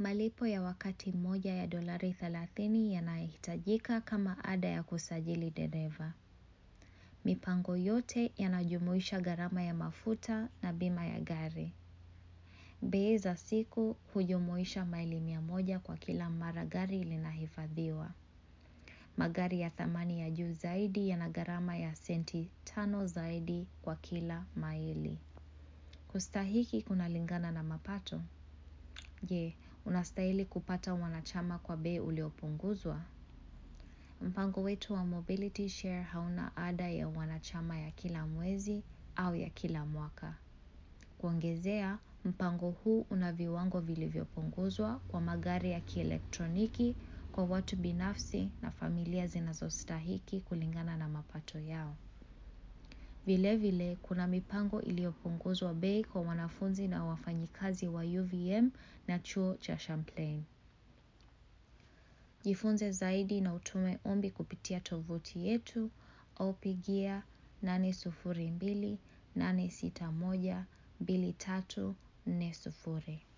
Malipo ya wakati mmoja ya dolari thelathini yanahitajika kama ada ya kusajili dereva. Mipango yote yanajumuisha gharama ya mafuta na bima ya gari. Bei za siku hujumuisha maili mia moja kwa kila mara gari linahifadhiwa. Magari ya thamani ya juu zaidi yana gharama ya senti tano zaidi kwa kila maili. Kustahiki kunalingana na mapato. Je, unastahili kupata wanachama kwa bei uliopunguzwa? Mpango wetu wa Mobility Share hauna ada ya wanachama ya kila mwezi au ya kila mwaka. Kuongezea, mpango huu una viwango vilivyopunguzwa kwa magari ya kielektroniki kwa watu binafsi na familia zinazostahiki kulingana na mapato yao. Vile vile, kuna mipango iliyopunguzwa bei kwa wanafunzi na wafanyikazi wa UVM na chuo cha Champlain. Jifunze zaidi na utume ombi kupitia tovuti yetu au pigia nane sufuri mbili nane sita moja mbili tatu nne sufuri.